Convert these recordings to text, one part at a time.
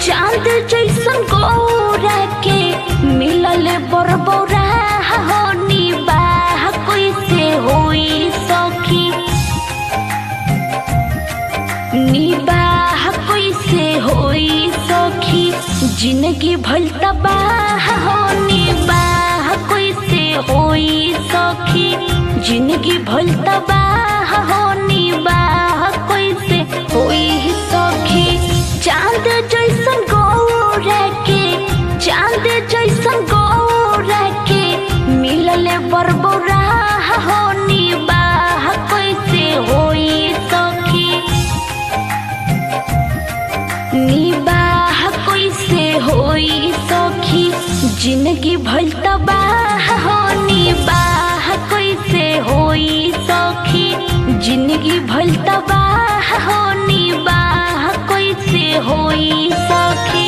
चांद जैसन गौरा के मिलल बरबौरा होनी बाह कैसे होई सखी निबाह कैसे होई सखी जिंदगी भल तबाह हो निबाह कैसे होई सखी जिंदगी भल तबाह हो निबाह कैसे होई सखी चांद जैसन गौरा के चांद जैसन गौरा के मिलल बरबौरा हो निबाह कैसे होई सखी निबाह कैसे होई सखी जिंदगी भल तबाह हो निबाह कैसे होई सखी जिंदगी भल तबाह हो निबाह कैसे होई सखी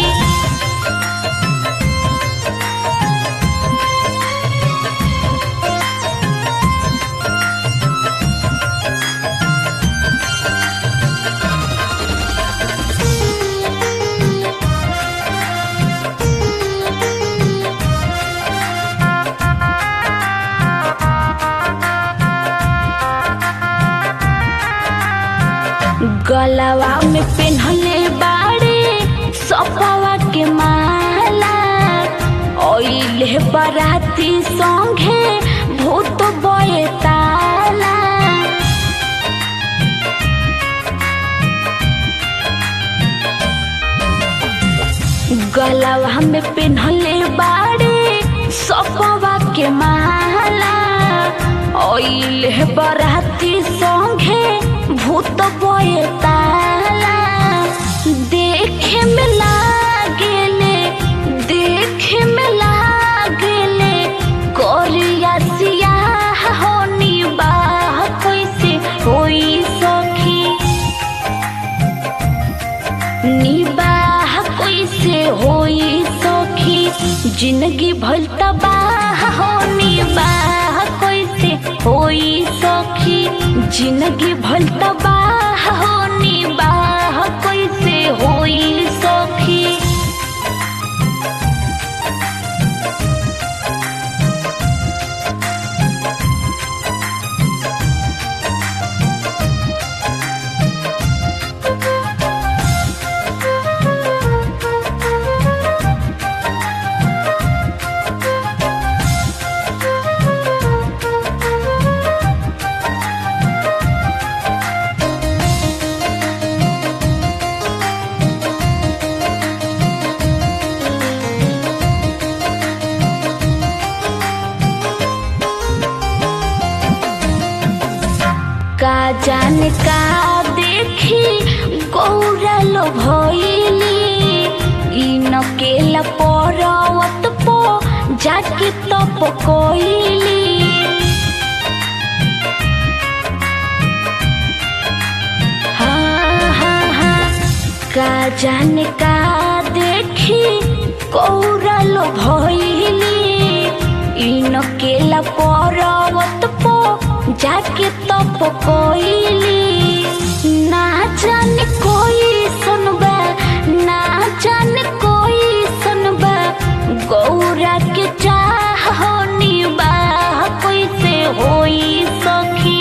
गलवा में पेन्हले बाड़े सपवा के माला ओइले बराती संगे भूत बये ताला गलवा में पेन्हले बाड़े सपवा के माला ओइले बराती संगे भूत बये ताला देखे में लागेले देखे में लागेले कोरिया सियाह होनी बाह कैसे होई सखी निबाह कैसे होई सखी जिंदगी भल तबाह हो निबाह कैसे होई सखी जिंदगी भल तबाह हो निबाह कैसे होई सखी का जाने का देखी गौरल भइली ई नकेला पर्वत पो जाके तप कोइली हाँ हाँ हाँ का जाने का देखी गौरल भइली ई नकेला पर्वत पो जाके तप कोइली ना जाने कोई सुनबा ना जाने कोई सुनबा गौरा के चाह होनी बाह कैसे होई सखी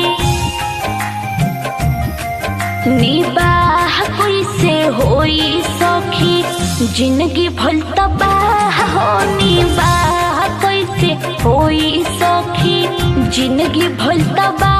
निबाह कैसे होई सखी जिंदगी भल तबाह हो निबाह कैसे होई सखी जिंदगी भल तबाह